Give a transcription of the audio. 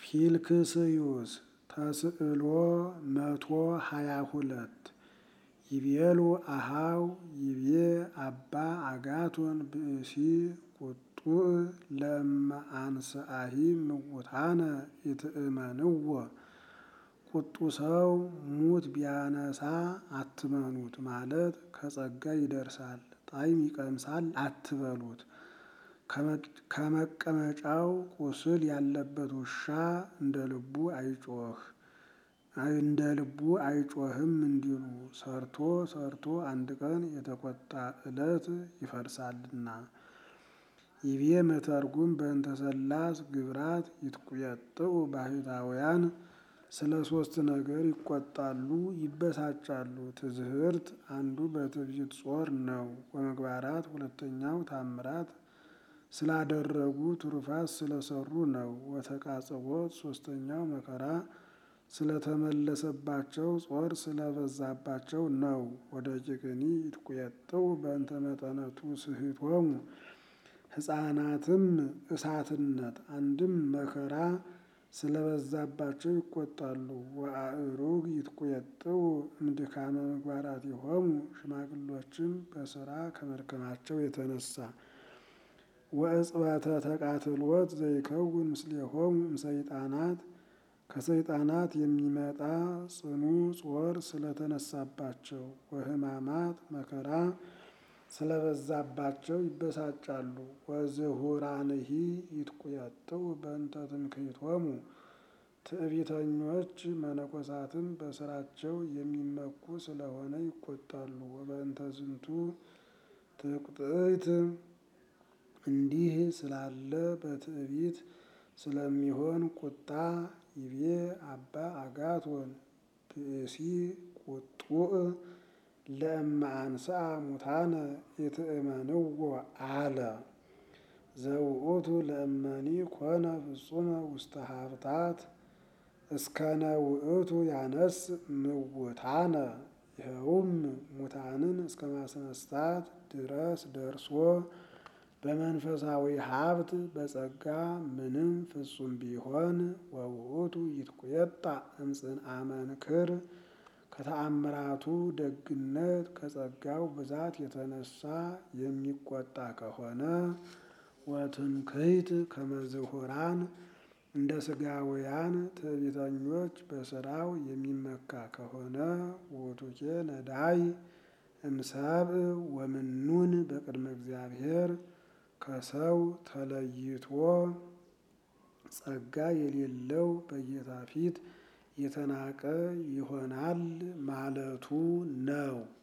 ፊልክስዩስ ተስዕሎ መቶ ሀያ ሁለት ይቤሉ አሃው ይቤ አባ አጋቶን ብእሲ ቁጡዕ ለመአንስአሂ ምውታነ ይትእመንዎ ቁጡ ሰው ሙት ቢያነሳ አትመኑት ማለት ከጸጋ ይደርሳል ጣዕም ይቀምሳል አትበሉት። ከመቀመጫው ቁስል ያለበት ውሻ እንደ ልቡ አይጮህ እንደ ልቡ አይጮህም እንዲሉ ሰርቶ ሰርቶ አንድ ቀን የተቆጣ ዕለት ይፈርሳልና። ይቤ መተርጉም በእንተ ሠላስ ግብራት ይትቁየጥኡ ባህታውያን ስለ ሶስት ነገር ይቆጣሉ ይበሳጫሉ። ትዝህርት አንዱ በትዕቢት ጾር ነው። ወመግባራት ሁለተኛው ታምራት ስላደረጉ ትሩፋት ስለሰሩ ነው። ወተቃጽቦት ሶስተኛው መከራ ስለተመለሰባቸው ጾር ስለበዛባቸው ነው። ወደቂቅኒ ይትቁየጥኡ በእንተ መጠነቱ ስሕቶሙ ሕፃናትም እሳትነት አንድም መከራ ስለበዛባቸው ይቆጣሉ። ወአእሩግ ይትቁየጥኡ እምድካመ ምግባራቲሆሙ ሽማግሎችም በስራ ከመድከማቸው የተነሳ ወእጽበተ ተቃትሎት ዘይከውን ምስሌሆሙ እምሰይጣናት ከሰይጣናት የሚመጣ ጽኑ ጾር ስለተነሳባቸው ወሕማማት መከራ ስለበዛባቸው ይበሳጫሉ። ወዝሁራንሂ ይትቁየጥኡ በእንተ ትምክህቶሙ ትዕቢተኞች መነኮሳትም በስራቸው የሚመኩ ስለሆነ ይቆጣሉ። ወበእንተ ዝንቱ ትዕቅጥት እንዲህ ስላለ በትዕቢት ስለሚሆን ቁጣ ይቤ አባ አጋቶን ብእሲ ቁጡዕ ለእመ አንሥአ ሙታነ ይትእመንዎ አለ። ዘውእቱ ለእመኒ ኮነ ፍጹመ ውስተ ሀብታት እስከነ ውእቱ ያነስእ ምውታነ ይኸውም ሙታንን እስከ ማስነሳት ድረስ ደርሶ በመንፈሳዊ ሀብት በጸጋ ምንም ፍጹም ቢሆን ወውእቱ ይትቁየጣእ እምጽንዓ መንክር ከተአምራቱ ደግነት ከጸጋው ብዛት የተነሳ የሚቆጣ ከሆነ ወትምክህት ከመዝሁራን እንደ ስጋውያን ትዕቢተኞች በስራው የሚመካ ከሆነ ውእቱኬ ነዳይ እምሰብእ ወምኑን በቅድመ እግዚአብሔር ከሰው ተለይቶ ጸጋ የሌለው በጌታ ፊት የተናቀ ይሆናል ማለቱ ነው።